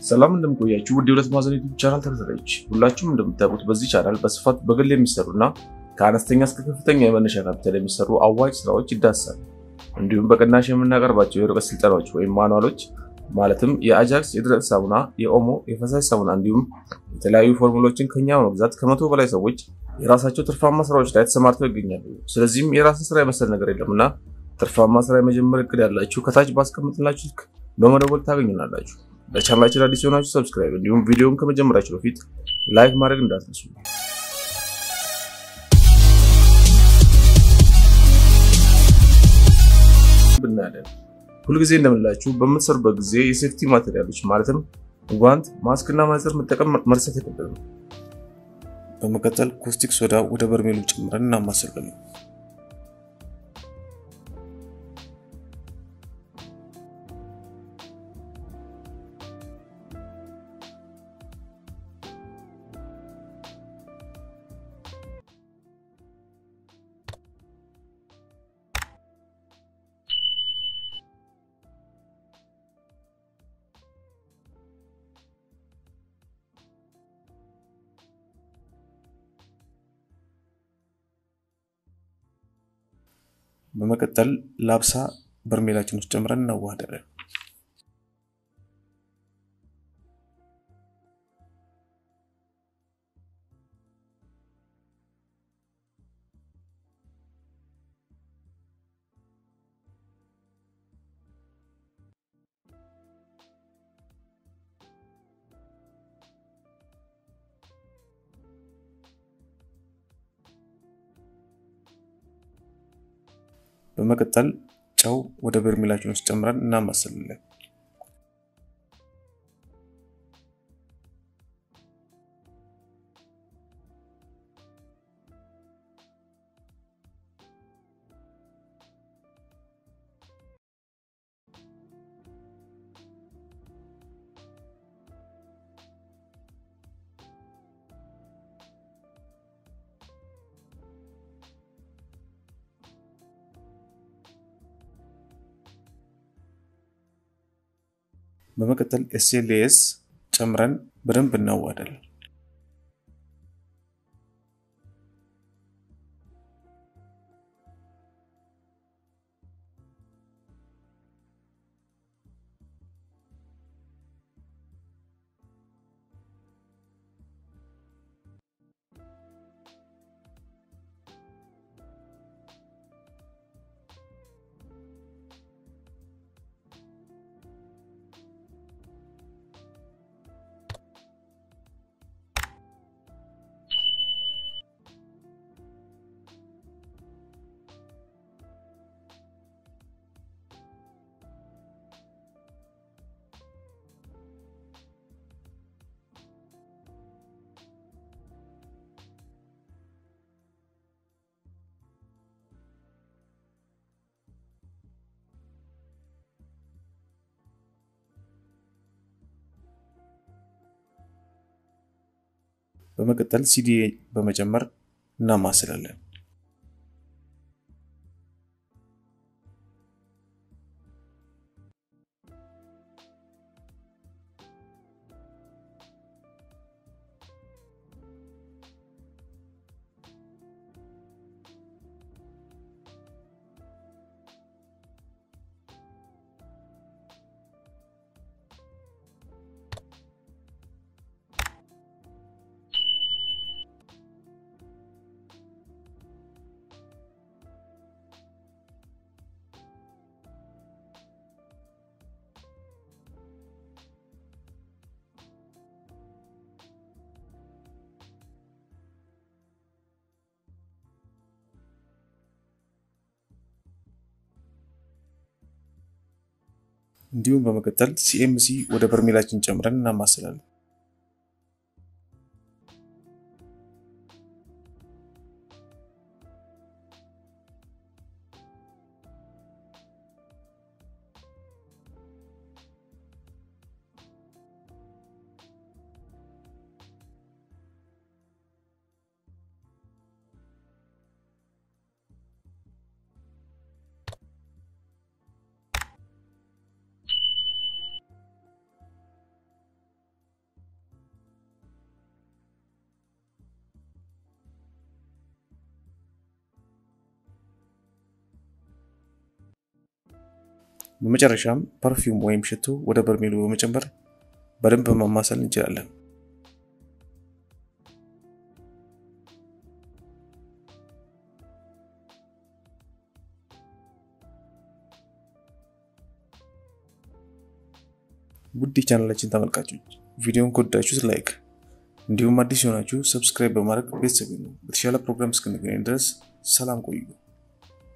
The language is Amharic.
ሰላም እንደምቆያችሁ ውድ የሁለት ማዕዘን ዩቲዩብ ቻናል ተከታታዮች ሁላችሁም እንደምታውቁት በዚህ ቻናል በስፋት በግል የሚሰሩና ከአነስተኛ እስከ ከፍተኛ የመነሻ ካፒታል የሚሰሩ አዋጭ ስራዎች ይዳሰሳል። እንዲሁም በቅናሽ የምናቀርባቸው የርቀት ስልጠናዎች ወይም ማኑዋሎች ማለትም የአጃክስ የደረቅ ሳሙና፣ የኦሞ የፈሳሽ ሳሙና እንዲሁም የተለያዩ ፎርሙሎችን ከኛ በመግዛት ከመቶ በላይ ሰዎች የራሳቸው ትርፋማ ስራዎች ላይ ተሰማርተው ይገኛሉ። ስለዚህም የራስን ስራ የመሰል ነገር የለምና ትርፋማ ስራ የመጀመር እቅድ ያላችሁ ከታች ባስቀምጥላችሁ ስልክ በመደወል ታገኙናላችሁ። ለቻናላችን አዲስ የሆናችሁ ሰብስክራይብ እንዲሁም ቪዲዮውን ከመጀመራችሁ በፊት ላይክ ማድረግ እንዳትረሱ። ብናያለን ሁልጊዜ እንደምንላችሁ በምትሰሩበት ጊዜ የሴፍቲ ማቴሪያሎች ማለትም ጓንት፣ ማስክ እና መነጽር መጠቀም መርሳት የለብንም። በመቀጠል ኮስቲክ ሶዳ ወደ በርሜሉ ጨምረን እናማስላለን። በመቀጠል ላብሳ በርሜላችን ውስጥ ጨምረን እናዋህዳለን። በመቀጠል ጨው ወደ በርሜላችን ውስጥ ጨምረን እናማስላለን። በመቀጠል ኤስኤልኤስ ጨምረን በደንብ እናዋሃዳለን። በመቀጠል ሲዲ በመጨመር እናማስላለን። እንዲሁም በመቀጠል ሲኤምሲ ወደ በርሜላችን ጨምረን እናማስላለን። በመጨረሻም ፐርፊውም ወይም ሽቶ ወደ በርሜሉ በመጨመር በደንብ ማማሰል እንችላለን። ውድ የቻናላችን ተመልካቾች ቪዲዮን ከወዳችሁት ላይክ እንዲሁም አዲስ የሆናችሁ ሰብስክራይብ በማድረግ ቤተሰብ ነው። በተሻለ ፕሮግራም እስክንገናኝ ድረስ ሰላም ቆዩ።